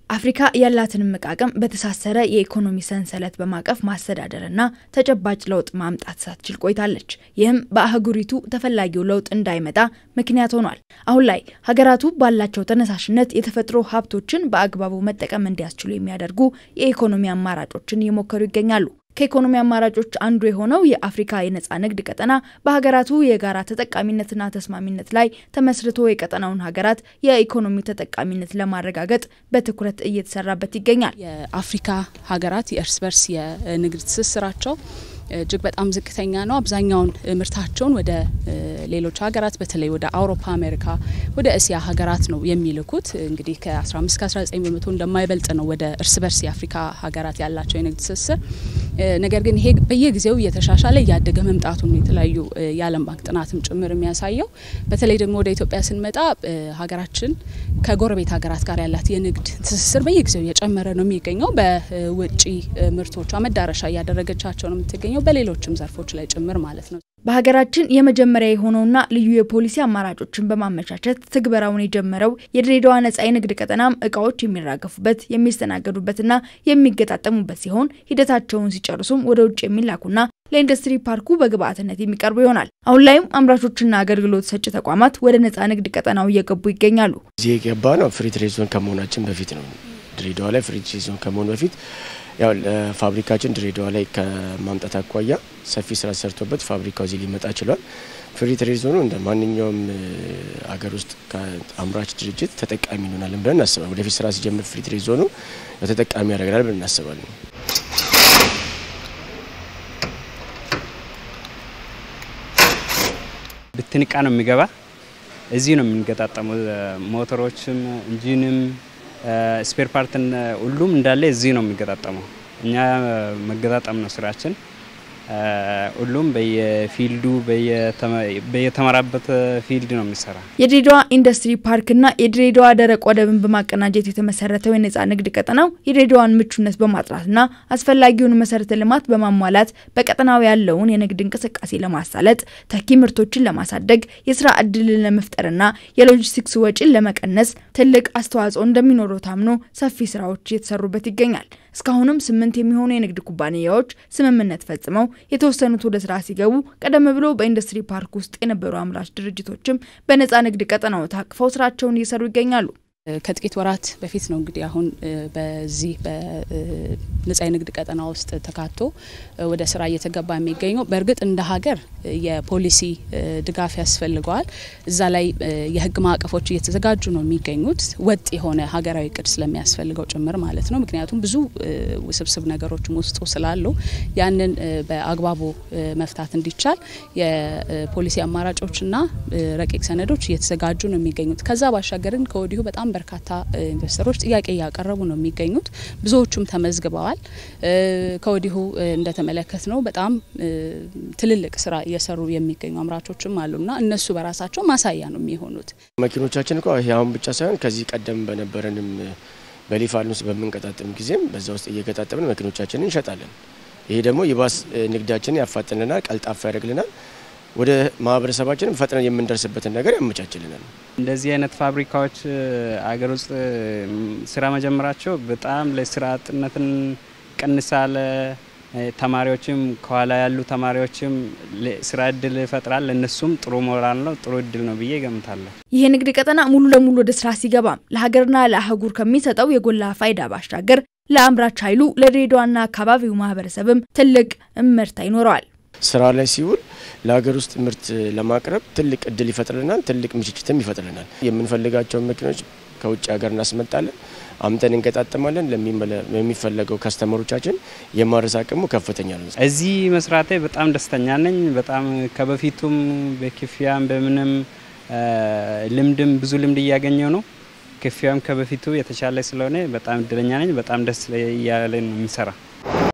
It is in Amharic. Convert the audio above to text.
አፍሪካ ያላትን እምቅ አቅም በተሳሰረ የኢኮኖሚ ሰንሰለት በማቀፍ ማስተዳደርና ተጨባጭ ለውጥ ማምጣት ሳትችል ቆይታለች። ይህም በአህጉሪቱ ተፈላጊው ለውጥ እንዳይመጣ ምክንያት ሆኗል። አሁን ላይ ሀገራቱ ባላቸው ተነሳሽነት የተፈጥሮ ሀብቶችን በአግባቡ መጠቀም እንዲያስችሉ የሚያደርጉ የኢኮኖሚ አማራጮችን እየሞከሩ ይገኛሉ። ከኢኮኖሚ አማራጮች አንዱ የሆነው የአፍሪካ የነጻ ንግድ ቀጠና በሀገራቱ የጋራ ተጠቃሚነትና ተስማሚነት ላይ ተመስርቶ የቀጠናውን ሀገራት የኢኮኖሚ ተጠቃሚነት ለማረጋገጥ በትኩረት እየተሰራበት ይገኛል። የአፍሪካ ሀገራት የእርስ በርስ የንግድ ትስስራቸው እጅግ በጣም ዝቅተኛ ነው። አብዛኛውን ምርታቸውን ወደ ሌሎች ሀገራት በተለይ ወደ አውሮፓ፣ አሜሪካ፣ ወደ እስያ ሀገራት ነው የሚልኩት። እንግዲህ ከ15 እስከ 19 በመቶ እንደማይበልጥ ነው ወደ እርስ በርስ የአፍሪካ ሀገራት ያላቸው የንግድ ትስስር። ነገር ግን ይሄ በየጊዜው እየተሻሻለ እያደገ መምጣቱን የተለያዩ የዓለም ባንክ ጥናትም ጭምር የሚያሳየው። በተለይ ደግሞ ወደ ኢትዮጵያ ስንመጣ ሀገራችን ከጎረቤት ሀገራት ጋር ያላት የንግድ ትስስር በየጊዜው እየጨመረ ነው የሚገኘው። በውጭ ምርቶቿ መዳረሻ እያደረገቻቸው ነው የምትገኘው በሌሎችም ዘርፎች ላይ ጭምር ማለት ነው። በሀገራችን የመጀመሪያ የሆነውና ልዩ የፖሊሲ አማራጮችን በማመቻቸት ትግበራውን የጀመረው የድሬዳዋ ነጻ የንግድ ቀጠናም እቃዎች የሚራገፉበት የሚስተናገዱበትና የሚገጣጠሙበት ሲሆን ሂደታቸውን ሲጨርሱም ወደ ውጭ የሚላኩና ለኢንዱስትሪ ፓርኩ በግብአትነት የሚቀርቡ ይሆናል። አሁን ላይም አምራቾችና አገልግሎት ሰጪ ተቋማት ወደ ነጻ ንግድ ቀጠናው እየገቡ ይገኛሉ። እዚህ የገባ ነው ፍሪ ትሬድ ዞን ከመሆናችን በፊት ነው። ድሬዳዋ ላይ ፍሪ ትሬድ ዞን ከመሆኑ በፊት ያው ፋብሪካችን ድሬዳዋ ላይ ከማምጣት አኳያ ሰፊ ስራ ተሰርቶበት ፋብሪካው እዚህ ሊመጣ ችሏል። ፍሪ ትሬድ ዞኑ እንደ ማንኛውም አገር ውስጥ አምራች ድርጅት ተጠቃሚ እንሆናለን ብለን እናስባለን። ወደፊት ስራ ሲጀምር ፍሪ ትሬድ ዞኑ ተጠቃሚ ያደርገናል ብለን እናስባለን። ብትንቃ ነው የሚገባ እዚህ ነው የምንገጣጠመው። ሞተሮችም፣ ኢንጂንም ስፔር ፓርትን ሁሉም እንዳለ እዚህ ነው የሚገጣጠመው። እኛ መገጣጠም ነው ስራችን። ሁሉም በየፊልዱ በየተመራበት ፊልድ ነው የሚሰራ። የድሬዳዋ ኢንዱስትሪ ፓርክና የድሬዳዋ ደረቅ ወደብን በማቀናጀት የተመሰረተው የነጻ ንግድ ቀጠናው የድሬዳዋን ምቹነት በማጥራትና አስፈላጊውን መሰረተ ልማት በማሟላት በቀጠናው ያለውን የንግድ እንቅስቃሴ ለማሳለጥ ተኪ ምርቶችን ለማሳደግ የስራ እድልን ለመፍጠርና የሎጂስቲክስ ወጪን ለመቀነስ ትልቅ አስተዋጽኦ እንደሚኖረው ታምኖ ሰፊ ስራዎች እየተሰሩበት ይገኛል። እስካሁንም ስምንት የሚሆኑ የንግድ ኩባንያዎች ስምምነት ፈጽመው የተወሰኑት ወደ ስራ ሲገቡ ቀደም ብሎ በኢንዱስትሪ ፓርክ ውስጥ የነበሩ አምራች ድርጅቶችም በነጻ ንግድ ቀጠናው ታቅፈው ስራቸውን እየሰሩ ይገኛሉ። ከጥቂት ወራት በፊት ነው እንግዲህ አሁን በዚህ በነጻ የንግድ ቀጠና ውስጥ ተካቶ ወደ ስራ እየተገባ የሚገኘው። በእርግጥ እንደ ሀገር የፖሊሲ ድጋፍ ያስፈልገዋል። እዛ ላይ የህግ ማዕቀፎች እየተዘጋጁ ነው የሚገኙት ወጥ የሆነ ሀገራዊ እቅድ ስለሚያስፈልገው ጭምር ማለት ነው። ምክንያቱም ብዙ ውስብስብ ነገሮችም ውስጡ ስላሉ ያንን በአግባቡ መፍታት እንዲቻል የፖሊሲ አማራጮችና ረቂቅ ሰነዶች እየተዘጋጁ ነው የሚገኙት። ከዛ ባሻገርን ከወዲሁ በጣም በርካታ ኢንቨስተሮች ጥያቄ እያቀረቡ ነው የሚገኙት። ብዙዎቹም ተመዝግበዋል። ከወዲሁ እንደተመለከት ነው በጣም ትልልቅ ስራ እየሰሩ የሚገኙ አምራቾችም አሉና እነሱ በራሳቸው ማሳያ ነው የሚሆኑት። መኪኖቻችን እኮ ይሄ አሁን ብቻ ሳይሆን ከዚህ ቀደም በነበረንም በሊፋልን ውስጥ በምንቀጣጥም ጊዜም በዛ ውስጥ እየገጣጠምን መኪኖቻችንን እንሸጣለን። ይሄ ደግሞ ይባስ ንግዳችንን ያፋጥንልናል፣ ቀልጣፋ ያደርግልናል ወደ ማህበረሰባችንም ፈጥነን የምንደርስበትን ነገር ያመቻችልናል። እንደዚህ አይነት ፋብሪካዎች አገር ውስጥ ስራ መጀመራቸው በጣም ለስራ አጥነትን ቀንሳለ። ተማሪዎችም ከኋላ ያሉ ተማሪዎችም ስራ እድል ይፈጥራል። ለእነሱም ጥሩ ሞራል ነው፣ ጥሩ እድል ነው ብዬ ገምታለሁ። ይህ ንግድ ቀጠና ሙሉ ለሙሉ ወደ ስራ ሲገባም ለሀገርና ለአህጉር ከሚሰጠው የጎላ ፋይዳ ባሻገር ለአምራች ኃይሉ ለድሬዳዋና አካባቢው ማህበረሰብም ትልቅ እመርታ ይኖረዋል። ስራ ላይ ሲውል ለሀገር ውስጥ ምርት ለማቅረብ ትልቅ እድል ይፈጥርልናል። ትልቅ ምችችትም ይፈጥርልናል። የምንፈልጋቸውን መኪኖች ከውጭ ሀገር እናስመጣለን፣ አምጠን እንገጣጠማለን። ለሚፈለገው ከስተመሮቻችን የማድረስ አቅሙ ከፍተኛ ነው። እዚህ መስራቴ በጣም ደስተኛ ነኝ። በጣም ከበፊቱም በክፍያም በምንም ልምድም ብዙ ልምድ እያገኘው ነው። ክፍያም ከበፊቱ የተሻለ ስለሆነ በጣም እድለኛ ነኝ። በጣም ደስ እያለ ነው የሚሰራ